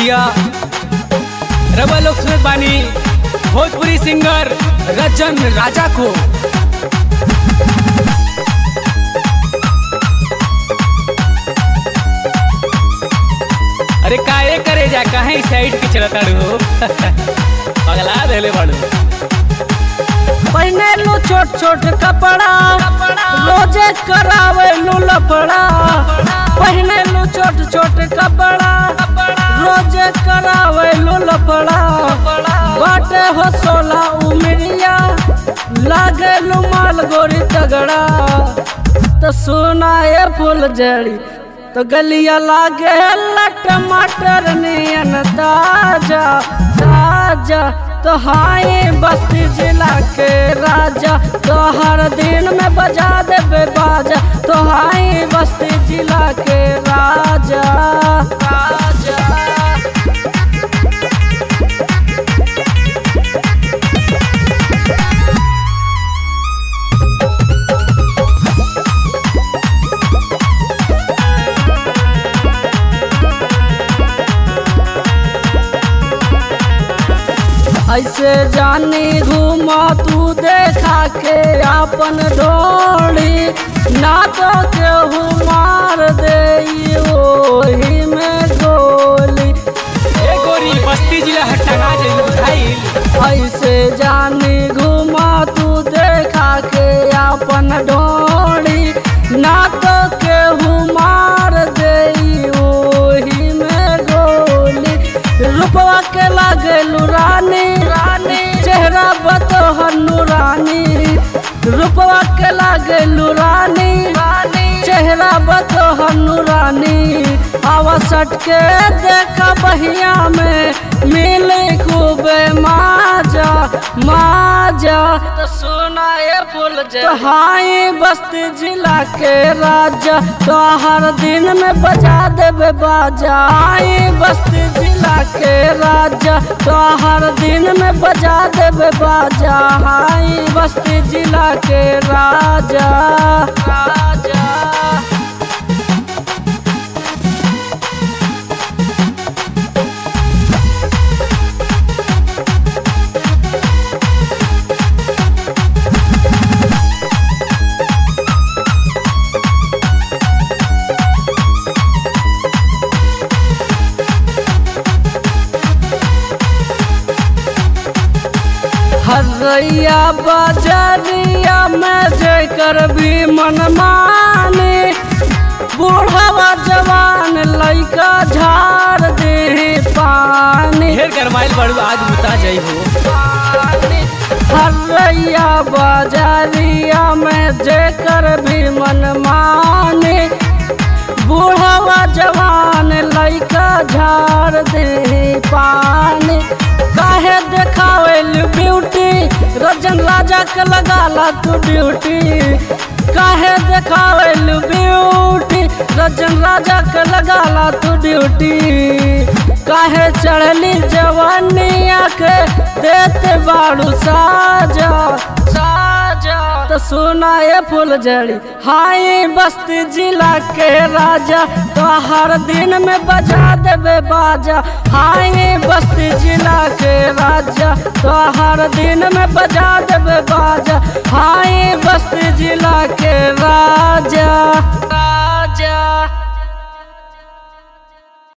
भैया रवा लोग सुनत बानी भोजपुरी सिंगर रजन राजा को अरे काहे करे जा कहीं साइड के चलता हो पगला देले बाड़ू पहने लो छोट छोट कपड़ा रोजे करावे लो लफड़ा पहने लो छोट छोट कपड़ा रोजे करावे लो लफड़ा बाटे हो सोला उमरिया लागे लो माल गोरी तगड़ा तो सुना ये फूल जड़ी तो गलिया लागे ला टमाटर नियन ताजा ताजा तो हाय बस्ती जिला के राजा तो हर दिन में बजा देबे बाजा तो हाय बस्ती जिला के राजा राजा ऐसे जानी घूमा तू देखा के अपन डोली ना तो केहू मार दे ओही में गोली ए गोरी बस्ती जिला हटना जाइल बुझाइल ऐसे जानी घूमा तू देखा के अपन डोली ना तो केहू मार दे ओही में गोली रूपवा के लागे रानी रानी चेहरा बतोहर नूरानी रूपवा के लागे रानी रानी चेहरा बतोहर नूरानी आवा सट के देखा बहिया में मिले खूबे माजा माजा तो सुना ये फूल तो हाई बस्ती जिला के राजा तो हर दिन में बजा देबे बाजा हाई बस्ती जिला के राजा तो हर दिन में बजा देबे बाजा हाई बस्ती जिला के राजा राजा हरैया बाजरिया में जेकर भी मन माने बूढ़वा जवान लइका झाड़ दे पानी ढेर गरमाइल बाड़ू आज बुता जाई हो हरैया बाजरिया में जेकर भी मन माने बूढ़वा जवान लइका झाड़ दे पानी काहे देखावेल ब्यूटी रजन राजा के लगाला तू ड्यूटी काहे देखावेल ब्यूटी रजन राजा के लगाला तू ड्यूटी काहे चढ़ली जवानिया के देते बाड़ू साजा साजा तो सुना ये फूल जड़ी हाई बस्ती जिला के राजा तो हर दिन में बजा देबे बाजा हाई बस्ती जिला के राजा तो हर दिन में बजा देबे बाजा हाई बस्ती जिला के राजा